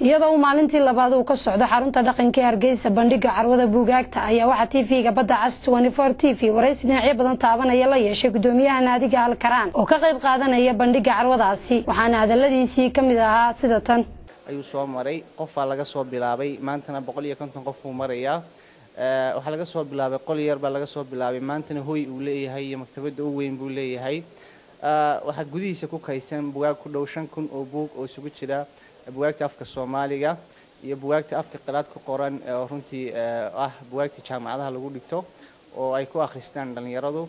iyadoo uu maalintii labaad uu ka socdo xarunta dhaqanka ee hargeysa bandhiga carwada buugaagta ayaa waxaa tv-ga badda cas t v waraysi dhinacyo badan taabanaya la yeeshay gudoomiyaha naadiga halkaraan oo ka qayb qaadanaya bandhiga carwadaasi waxaana hadaladiisii ka mid ahaa sida tan ayuu soo maray qofaa laga soo bilaabay maantana boqol iyo konton qof uu marayaa waxaa laga soo bilaabay qol yar baa laga soo bilaabay maantana hoy uu leeyahay iyo maktabadda u weyn buu leeyahay waxaa gudihiisa ku kaysan bugaag ku dhow shan kun oo buug oo isugu jira bugaagta afka soomaaliga iyo bugaagta afka qiraad ku qoran oo runtii ah bugaagta jaamacadaha lagu dhigto oo ay ku akhristaan dhallinyaradu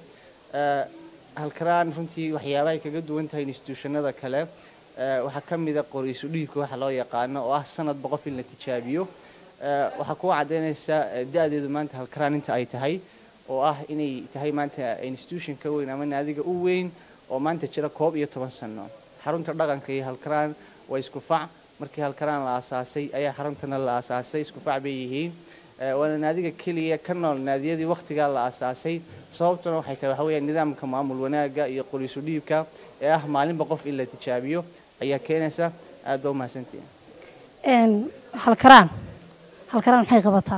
halkaraan runtii waxyaabahay kaga duwan tahay instituushanada kale waxaa ka mida qoriisu dhiibka waxa loo yaqaano oo ah sanadba qof in la tijaabiyo waxaa kuwa caddaynaysa da-deedu maanta halkaraan inta ay tahay oo ah inay tahay maanta institution ka weyn ama naadiga u weyn oo maanta jira koob iyo toban sano xarunta dhaqanka iyo halkaraan waa isku fac markii halkaraan la aasaasay ayaa xaruntana la aasaasay isku fac bay yihiin waana naadiga keliya ka nool naadiyadii wakhtigaa la aasaasay sababtuna waxay tahay waxa weeya nidaamka maamul wanaaga iyo qoriisu dhiibka ee ah maalinba qof in la tijaabiyo ayaa keenaysa aad baa umahadsantihin halkaraan halkaraan maxay qabataa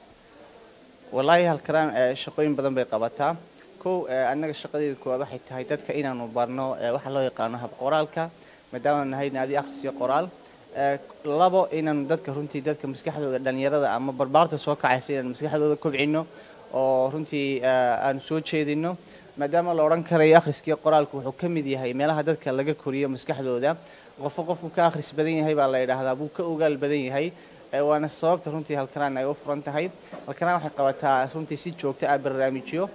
wallaahi halkaraan shaqooyin badan bay qabataa kow annaga shaqadeeda koowaad waxay tahay dadka inaanu barno waxa loo yaqaano hab qoraalka maadaama nahay naadi akhris iyo qoraal labo inaanu dadka runtii dadka maskaxdooda dhallinyarada ama barbaarta soo kacaysa inaanu maskaxdooda kobcino oo runtii aanu soo jeedino maadaama la odhan karayo akhriskiiyo qoraalku wuxuu ka mid yahay meelaha dadka laga koriyo maskaxdooda qofo qofku ka akhris badan yahay baa la yidhaahdaa buu ka ogaal badan yahay waana sababta runtii halkaraan ay u furan tahay halkaraan waxay qabataa runtii si joogta ah barnaamijyo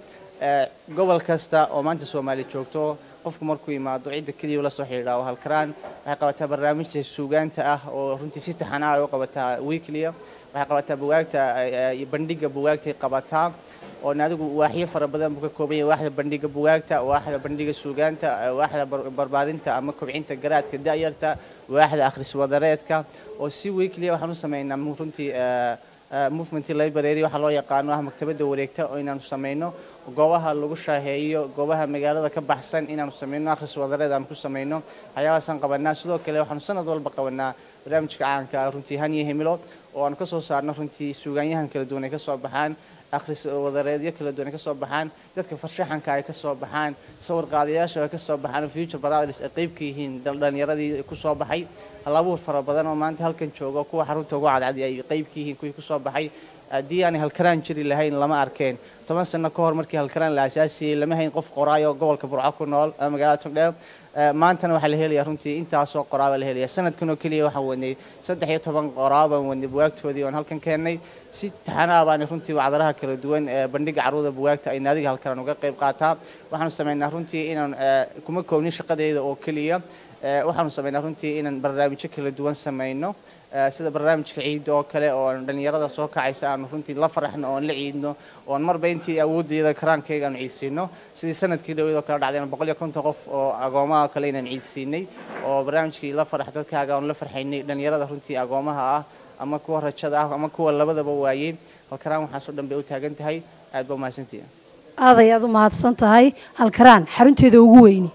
gobol kasta oo maanta soomaaliya joogto qofku markuu yimaado cidda keliya la soo xidhiidhaa halkaraan waxay qabataa barnaamijta suugaanta ah oo runtii si taxanaa ay u qabataa weekliya waxay qabataa bugaagta bandhiga bugaagtay qabataa oo naadigu waaxyo fara badan buu ka kooban yahay waaxda bandhiga bugaagta waaxda bandhiga suugaanta waaxda barbaarinta ama kobcinta garaadka da'yarta waaxda akhris wadareedka oo si weekliya waxaan u sameynaa runtii movement library waxaa loo yaqaano ah maktabadda wareegta oo inaanu sameyno goobaha lagu shaaheeyo goobaha magaalada ka baxsan inaanu sameyno akhris wadareed aanu ku sameyno waxyaabahaasaan qabanaa sidoo kale waxaanu sanad walba qabanaa barnaamijka caanka runtii haniyo himilo oo aanu kasoo saarno runtii suugaanyahan kala duwan ay kasoo baxaan akhris wadareedyo kala duwan ay kasoo baxaan dadka farshaxanka ay kasoo baxaan sawir qaadayaasha ay kasoo baxaan future brothers ay qayb ka yihiin dhalinyaradii kusoo baxay halabuur fara badan oo maanta halkan jooga kuwa xarunta ugu cadcadi ay qayb ka yihiin kuwii kusoo baxay haddii aanay halkaraan jiri lahayn lama arkeen toban sano ka hor markii halkaraan la aasaasiyey lama hayn qof qoraayo gobolka burco ku nool magaalada togdheer maantana waxaa la helayaa runtii intaasoo qoraaba la helaya sanadkan oo keliya waxaan wadnay saddex iyo toban qoraabaan wadnay bugaagtoodii oon halkan keennay si taxanaa baana runtii wacdaraha kala duwan bandhiga carruurda bugaagta ay naadiga halkaraan uga qayb qaataa waxaanu sameynaa runtii inaan kuma koobnin shaqadeeda oo keliya waxaanu sameynaa runtii inaan barnaamijyo kala duwan sameyno sida barnaamijka ciidda oo kale oo aanu dhallinyarada soo kacaysa aanu runtii la faraxno oon la ciidno oon marba intii awooddeeda karaankayga aanu ciidsiino sidii sanadkii dhaweed oo kale dhacday boqol iyo konton qof oo agoomaha kale inaan ciidsiinay oo barnaamijkii la farax dadkaaga aanu la farxaynay dhallinyarada runtii agoomaha ah ama kuwa rajada ah ama kuwa labadaba waayey halkaraan waxaasoo dhan bay u taagan tahay aad baa umahadsantihi aad ayaad u mahadsan tahay halkaraan xarunteeda ugu weyni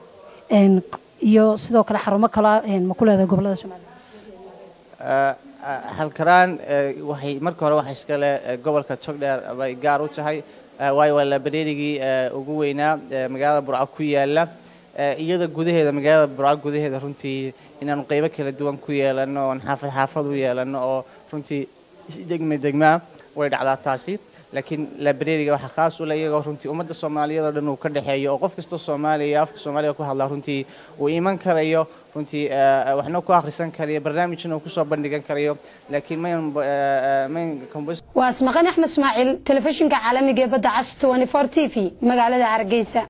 iyo sidoo kale xarumo kale ma ku leedahay gobolada somaliya halkaraan waxay marka hore waxa iskale gobolka togdheer bay gaar u tahay waayo waa labareerigii ugu weynaa magaalada burco ku yaala iyada gudaheeda magaalada burco gudaheeda runtii inaanu qeybo kala duwan ku yeelano oon xaafad xaafad u yeelano oo runtii degme degmaa way dhacdaa taasi laakiin librariga waxaa khaas u le iyagoo runtii ummadda soomaaliyeed oo dhan uu ka dhexeeyo oo qof kastoo soomaaliya afka soomaaliga ku hadlaa runtii uu iman karayo runtii waxna ku akhrisan karayo barnaamijna uu kusoo bandhigan karayo laakiin mayn mayn waa asmaqan axmed ismaaciil telefishinka caalamiga ee badda cas t v magaalada hargeysa